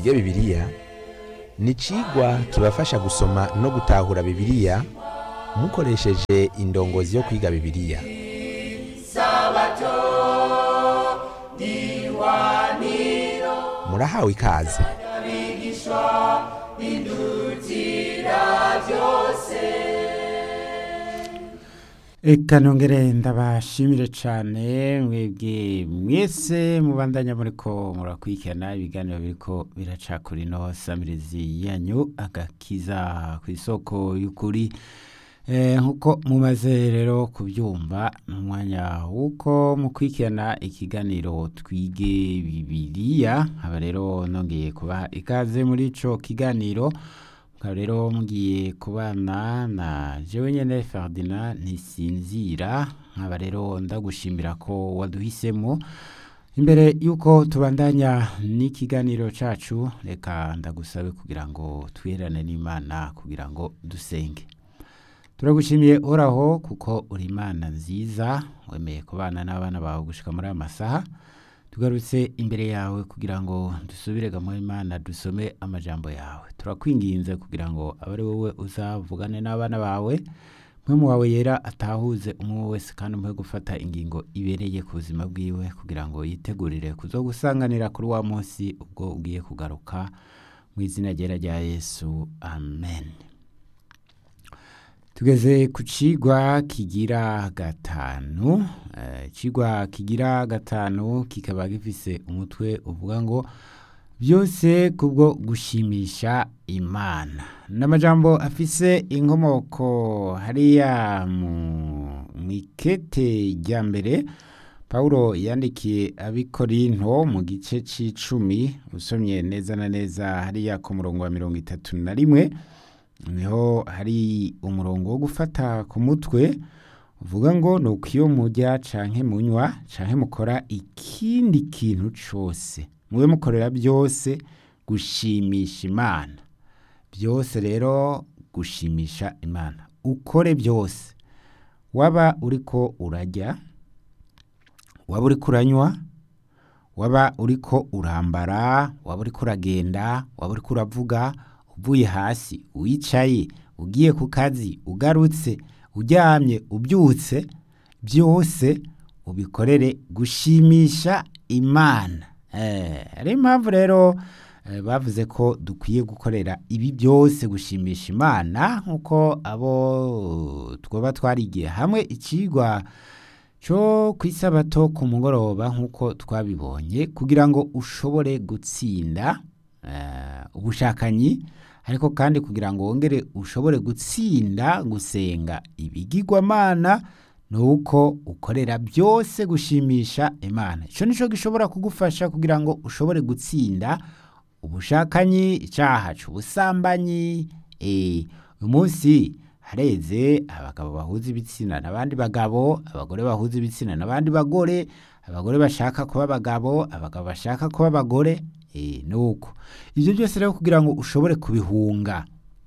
twige bibiliya ni icigwa kibafasha gusoma no gutahura bibiliya mukoresheje indongozi yo kwiga bibiliya murahawe ikaze Eka nongere ndabashimire cyane mwebwe mwese mubandanya muriko murakurikirana ibiganiro biriko biraca kuri no samirizi yanyu agakiza ku isoko y'ukuri Eh, nkuko mumaze rero kubyumva ni umwanya w'uko mukurikirana ikiganiro twige bibiliya aba rero nongeye kubaha ikaze muri ico kiganiro mukaba rero mugiye kubana na jewe nyene Ferdinand ntisinzira nkaba rero ndagushimira ko waduhisemo imbere yuko tubandanya n'ikiganiro cacu reka ndagusabe kugira ngo twiherane n'imana kugira ngo dusenge turagushimiye uhoraho kuko uri imana nziza wemeye kubana n'abana bawe gushika muri aya masaha tugarutse imbere yawe kugira ngo dusubire mu imana dusome amajambo yawe turakwinginze kugira ngo abe ari wowe uzavugane n'abana bawe mu wawe yera atahuze umwe wese kandi umuhe gufata ingingo ibereye ku buzima bwiwe kugira ngo yitegurire kuzogusanganira kuri wa munsi ubwo ugiye kugaruka mu izina ryera rya yesu amen tugeze ku cigwa kigira gatanu Eh, icigwa kigira gatanu kikaba gifise umutwe uvuga ngo byose kubwo gushimisha imana n'amajambo afise inkomoko hariya mu mwikete rya mbere Paulo yandikiye abikorinto mu gice c'icumi usomye neza na neza hariya ku murongo wa mirongo itatu na rimwe niho hari umurongo wo gufata ku mutwe uvuga ngo ni uko iyo mujya canke munywa canke mukora ikindi kintu cose mube mukorera byose gushimisha imana byose rero gushimisha imana ukore byose waba uriko urajya waba uriko uranywa waba uriko urambara waba uriko uragenda waba uriko uravuga uvuye hasi wicaye ugiye ku kazi ugarutse uryamye ubyutse byose ubikorere gushimisha imana Eh, ari impamvu rero eh, bavuze ko dukwiye gukorera ibi byose gushimisha imana nk'uko abo twaba twarigiye hamwe ikigwa cyo ku isabato ku mugoroba nk'uko twabibonye kugira ngo ushobore gutsinda eh, ubushakanyi ariko kandi kugira ngo wongere ushobore gutsinda gusenga ibigirwamana ni uko ukorera byose gushimisha imana icyo nicyo gishobora kugufasha kugira ngo ushobore gutsinda ubushakanyi icyaha cy'ubusambanyi eh, uyu munsi hareze abagabo bahuza ibitsina n'abandi bagabo abagore bahuza ibitsina n'abandi bagore abagore bashaka kuba abagabo abagabo bashaka kuba abagore eh, ni uko ibyo byose rero kugira ngo ushobore kubihunga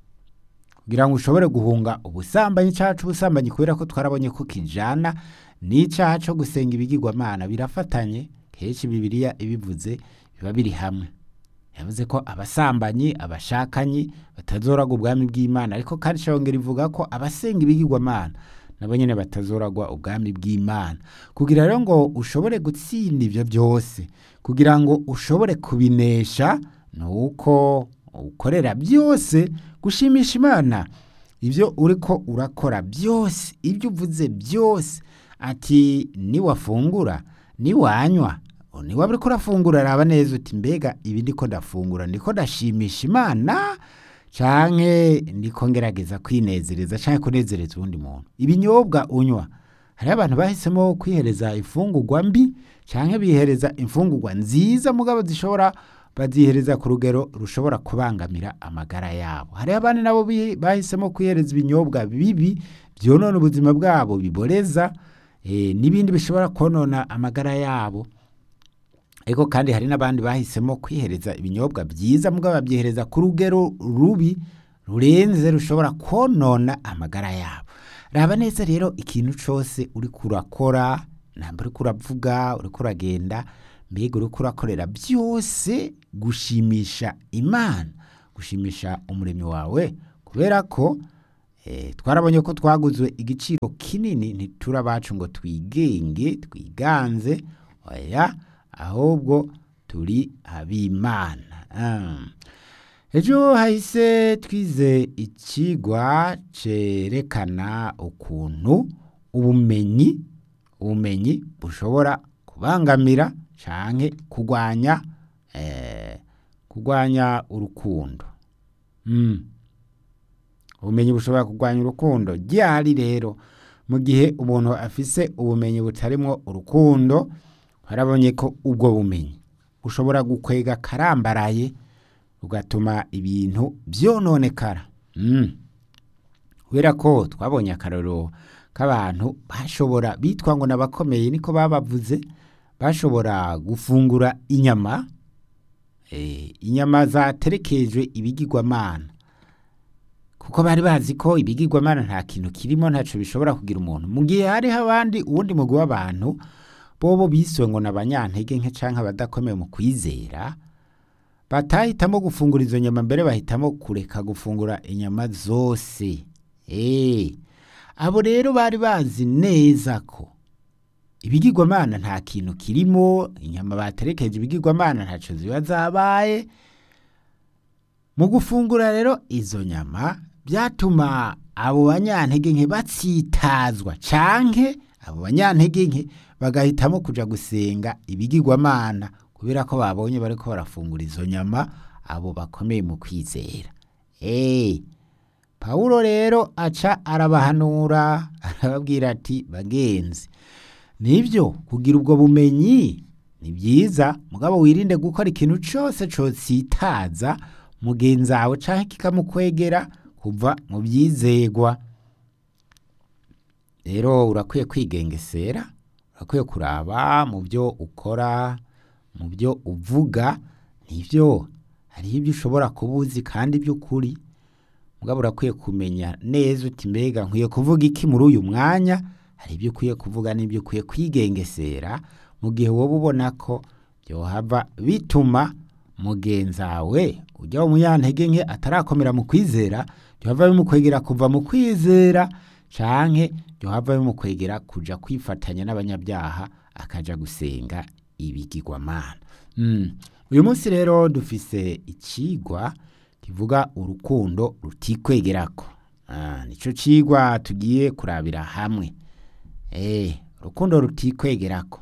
kugira ngo ushobore guhunga ubusambanyi icyaha cy'ubusambanyi kubera ko twarabonye ko kijana n'icyaha cyo gusenga ibigirwamana birafatanye kenshi bibiliya ibivuze biba biri hamwe yavuze ko abasambanyi abashakanyi batazoragwa ubwami bw'imana ariko kandi ishongera ivuga ko abasenga ibigirwamana nabo nyine batazoragwa ubwami bw'imana kugira rero ngo ushobore gutsinda ibyo byose kugira ngo ushobore kubinesha ni uko ukorera byose gushimisha imana ibyo uriko urakora byose ibyo uvuze byose ati niwafungura niwanywa niwaba uriko urafungura raba neza uti mbega ibi ndiko ndafungura ndiko ndashimisha imana canke ndiko ngerageza kwinezereza canke kunezereza uwundi muntu ibinyobwa unywa hariho abantu bahisemo kwihereza imfungurwa mbi canke bihereza imfungurwa nziza mugabo zishobora bazihereza ku rugero rushobora kubangamira amagara yabo hariho abandi nabo bi- bahisemo kwihereza ibinyobwa bibi byonona ubuzima bwabo biboreza eh, n'ibindi bishobora konona amagara yabo ariko kandi hari n'abandi bahisemo kwihereza ibinyobwa byiza mugabo babyihereza ku rugero rubi rurenze rushobora konona amagara yabo raba neza rero ikintu cyose uriko urakora ntabwo uriko uravuga uriko uragenda mbega uriko urakorera byose gushimisha imana gushimisha umuremyi wawe kubera ko eh, twarabonye ko twaguzwe igiciro kinini ntitura bacu ngo twigenge twiganze oya ahubwo turi abimana Ah. ejo hahise twize ikigwa cerekana ukuntu ubumenyi ubumenyi bushobora kubangamira canke kugwanya eh, kugwanya urukundo mm. ubumenyi bushobora kugwanya urukundo ryari rero mu gihe umuntu afise ubumenyi butarimwo urukundo harabonye ko ubwo bumenyi bushobora gukwega karambaraye ugatuma ibintu vyononekara mm. kubera ko twabonye akarorero k'abantu bashobora bitwa ngo n'abakomeye niko babavuze bashobora gufungura inyama eh, inyama zaterekejwe ibigirwamana kuko bari bazi ko ibigirwamana nta kintu kirimo ntaco bishobora kugira umuntu mu gihe hariho abandi uwundi mugwi w'abantu bobo biswe ngo n'abanyantege nke canke abadakomeye mu kwizera batahitamo gufungura izo nyama mbere bahitamo kureka gufungura inyama zose Eh, abo rero bari bazi neza ko ibigirwamana nta kintu kirimo inyama baterekeje ibigirwamana ntaco ziba zabaye mu gufungura rero izo nyama byatuma abo banyantege nke batsitazwa canke abo banyantege nke bagahitamo kuja gusenga ibigirwamana kubera ko babonye bariko barafungura izo nyama abo bakomeye mu kwizera eh Pawulo rero aca arabahanura arababwira ati bagenzi nibyo kugira ubwo bumenyi ni byiza mugabo wirinde gukora ikintu cyose cositaza mugenzi wawe canke kikamukwegera kuva mu byizegwa rero urakwiye kwigengesera urakwiye kuraba mu byo ukora mu byo uvuga nibyo hariho ibyo ushobora kuba uzi kandi by'ukuri mugabo urakwiye kumenya neza uti mbega nkwiye kuvuga iki muri uyu mwanya hari ibyo ukwiye kuvuga n'ibyo ukwiye kwigengesera mu gihe wowe ubona ko byohava bituma mugenzi wawe ujya mu munyantege nke atarakomera mu kwizera byohava bimukwegera kuva mu kwizera canke byohava bimukwegera kuja kwifatanya n'abanyabyaha akaja gusenga ibigirwamana mm. uyu munsi rero dufise icigwa kivuga urukundo rutikwegerako ah, nico cigwa tugiye kurabira hamwe eh urukundo rutikwegerako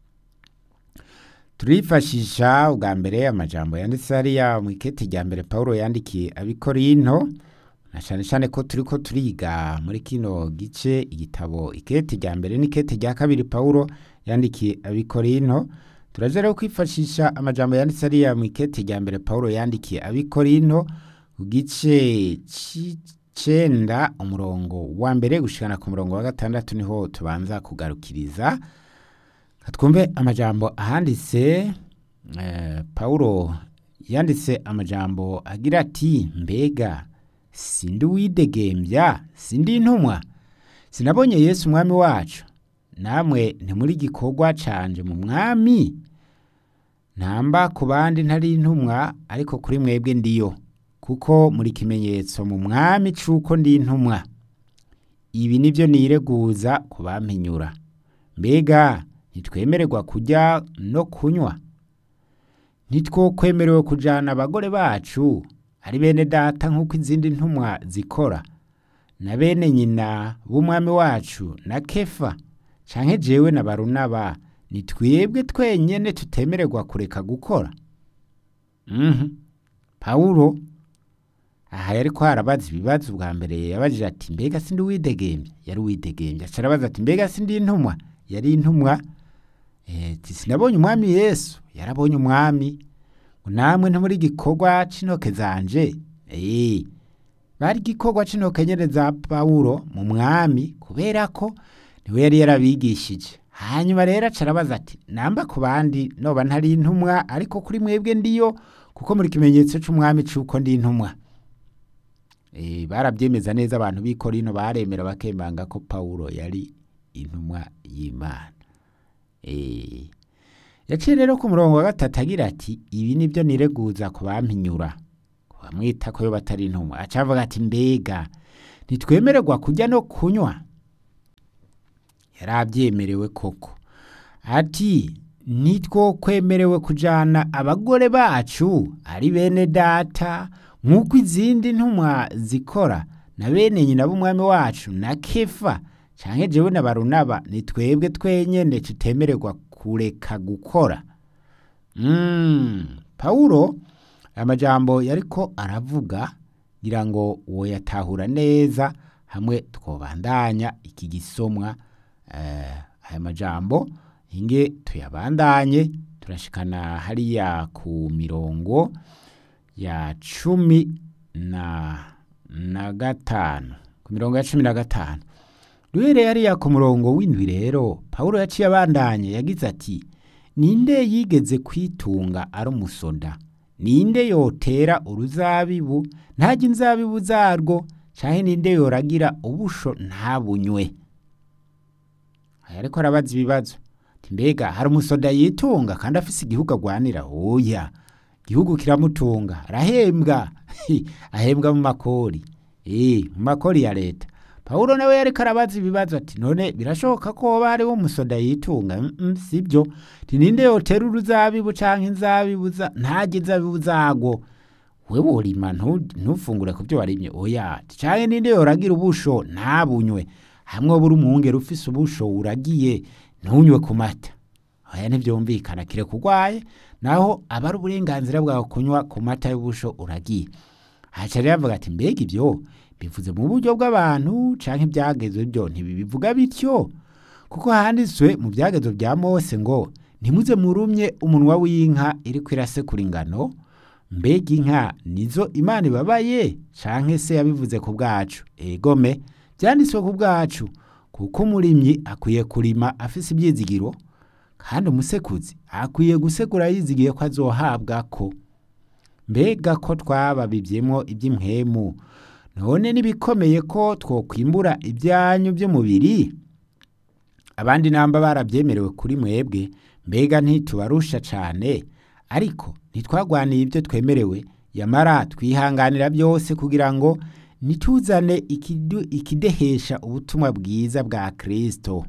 turifashisha ubwa mbere amajambo yanditse hariya mu ikete rya mbere Paulo yandikiye abikorinto na cyane cyane ko turiko turiga muri kino gice igitabo ikete rya mbere n'ikete rya kabiri Paulo yandikiye abikorinto turaje rero kwifashisha amajambo yanditse hariya mu ikete rya mbere Paulo yandikiye abikorinto ku gice c'icenda umurongo wa mbere gushikana ku murongo wa gatandatu niho tubanza kugarukiriza twumve amajambo ahanditse eh, Paulo yanditse amajambo agira ati mbega sindi uwidegembya sindi intumwa sinabonye Yesu umwami wacu namwe ntimuri gikorwa canje mu mwami ntamba ku bandi ntari intumwa ariko kuri mwebwe ndiyo kuko muri kimenyetso mu mwami c'uko ndi intumwa ibi nivyo nireguza kubampinyura mbega ntitwemererwa kurya no kunywa ntitwokwemerewe kujana abagore bacu ari bene data nk'uko izindi ntumwa zikora na bene nyina b'umwami wacu na kefa canke jewe na barunaba ni twebwe twenyene tutemererwa kureka gukora mhm pawulo aha yariko harabaza ibibazo bwa mbere yabajije ati mbega sindi uwidegembya yari uwidegembya aca arabaza ati mbega sindi intumwa yari intumwa eh, ati sinabonye umwami yesu yarabonye umwami ngo namwe ntimuri gikorwa c'intoke zanje eh, bari igikorwa c'intoke nyene za pawulo mu mwami kubera ko niwe yari yarabigishije hanyuma rero aca arabaza ati namba ku bandi noba ntari intumwa ariko kuri mwebwe ndiyo kuko muri kimenyetso c'umwami c'uko ndi intumwa e, barabyemeza neza abantu b'i Korinto baremera bakemanga ko Paulo yari intumwa y'Imana e, yaciye rero ku murongo wa gatatu agira ati ibi nibyo nireguza ku bampinyura ku bamwita ko yo batari intumwa acavuga ati mbega ntitwemererwa kurya no kunywa yari abyemerewe koko ati nitwo kwemerewe kujana abagore bacu ari bene data nk'uko izindi ntumwa zikora na bene nyina b'umwami wacu na kefa canke jewe na barunaba ni twebwe twenyene tutemererwa kureka gukora mm. pawulo amajambo yariko aravuga ngira ngo uwo yatahura neza hamwe twobandanya iki gisomwa eh, aya majambo inge tuyabandanye turashikana hariya ku mirongo ya cumi na, na gatanu ku mirongo ya cumi na gatanu duhereye hariya ku murongo w'indwi rero pawulo yaciye abandanye yagize ati ninde yigeze kwitunga ari umusoda ninde yotera uruzabibu ntajya inzabibu zarwo canke ninde yoragira ubusho ntabunywe aya ariko arabaza ibibazo ati mbega hari umusoda yitunga kandi afise igihugu agwanira oya igihugu kiramutunga arahembwa ahembwa mu makori eh mu makori ya leta pawulo nawe yariko arabaza ibibazo ati none birashoboka ko hoba hariho umusoda yitunga mm -mm, sibyo ti ninde yotera uruzabibu canke inzabibu za ntajya inzabibu zarwo we worima ntufungure ku byo warimye oya canke ninde yoragira ubusho ntabunywe hamwe buri umwungere ufise ubusho uragiye ntunywe ku mata oya ntivyumvikana kire kugwaye naho aba ari uburenganzira bwawe kunywa ku mata y'ubusho uragiye haca rero avuga ati mbega ivyo bivuze mu buryo bw'abantu canke ivyagezwe byo ntibibivuga bityo kuko handitswe mu vyagezo vya mose ngo ntimuze murumye umunwa w'inka iriko irasekura ingano mbega inka nizo imana ibabaye canke se yabivuze ku bwacu egome vyanditswe ku bwacu kuko umurimyi akwiye kurima afise ivyizigiro kandi umusekuzi akwiye gusekura yizigiye ko azohabwa ko mbega ko twababivyemwo ivy'impwemu none nibikomeye ko twokwimbura ibyanyu by'umubiri abandi namba barabyemerewe kuri mwebwe mbega ntitubarusha cane ariko ntitwagwaniye ibyo twemerewe yamara twihanganira byose kugira ngo nituzane ikidu, ikidehesha ubutumwa bwiza bwa kristo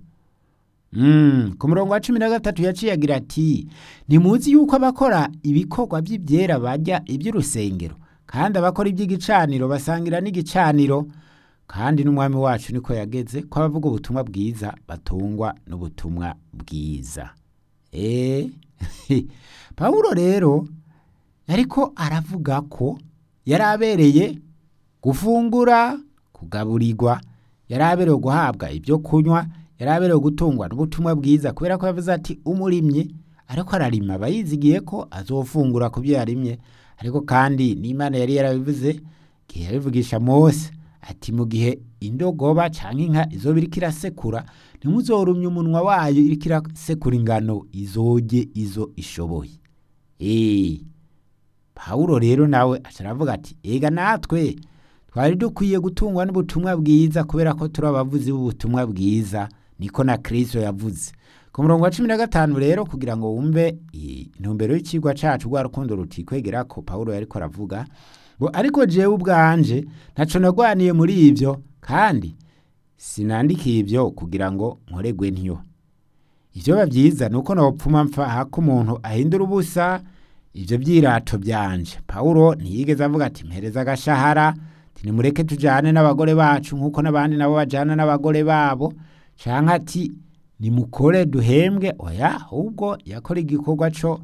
Mm, ku murongo wa cumi na gatatu yaciye agira ati ntimuzi yuko abakora ibikorwa by'ibyera bajya iby'urusengero kandi abakora iby'igicaniro basangira n'igicaniro kandi n'umwami wacu niko yageze ko abavuga ubutumwa bwiza batungwa n'ubutumwa bwiza eh pawulo rero ariko aravuga ko yari abereye gufungura kugaburirwa yari aberewe guhabwa ibyo kunywa yari aberewe gutungwa n'ubutumwa bwiza kubera ko yavuze ati umurimyi ariko ararima aba yizigiye ko azofungura ku byo yarimye ariko kandi n'imana yari yarabivuze igihe yabivugisha mose ati mu gihe indogoba cyangwa inka izo biriko irasekura ntimuzorumye umunwa wayo iriko irasekura ingano izoge izo ishoboye eee pawulo rero nawe aca aravuga ati ega natwe twari dukwiye gutungwa n'ubutumwa bwiza kubera ko turi abavuzi b'ubutumwa bwiza niko na kristo yavuze ku murongo wa cumi na gatanu rero kugira ngo wumve intumbero y'ikigwa cacu rwa rukundo rutikwegera ko pawulo yariko aravuga ngo ariko jewe ubwanje ntaco nagwaniye muri ivyo kandi sinandikiye ivyo kugira ngo nkoregwe ntyo ivyoba vyiza nuko nopfuma mpfa hako umuntu ahindura ubusa ivyo vyirato vyanje pawulo ntiyigeze avuga ati mpereza agashahara nimureke tujane n'abagore bacu nk'uko n'abandi nabo bajana n'abagore babo canke ati nimukore duhembwe oya ahubwo yakora igikorwa co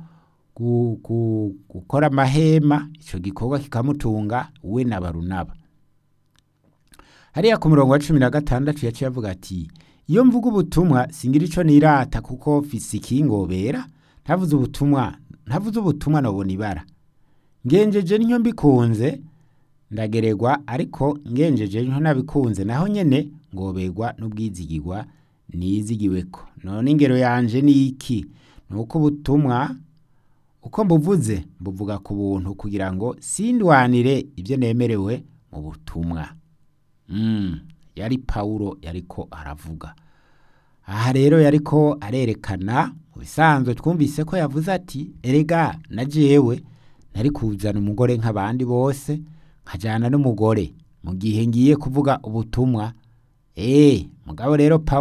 gukora amahema ico gikorwa kikamutunga we na barunaba hariya ku murongo wa cumi na gatandatu yaciye avuga ati iyo mvuga ubutumwa singira ico nirata kuko fise ikingobera ntavuze ubutumwa ntavuze ubutumwa nobona ibara ngenjeje niyo mbikunze ndageregwa ariko ngenjeje nko nabikunze naho nyene ngoberwa n'ubwizigirwa nizigiweko none ingero yanje ni iki nuko ubutumwa uko mbuvuze mbuvuga ku buntu kugira ngo sindwanire ibyo nemerewe mu butumwa mm, yari pawulo yariko aravuga aha rero yariko arerekana mu bisanzwe twumvise ko yavuze ati erega na jewe nari kuzana umugore nk'abandi bose nkajyana n'umugore mu gihe ngiye kuvuga ubutumwa eee mugabo rero Pawulo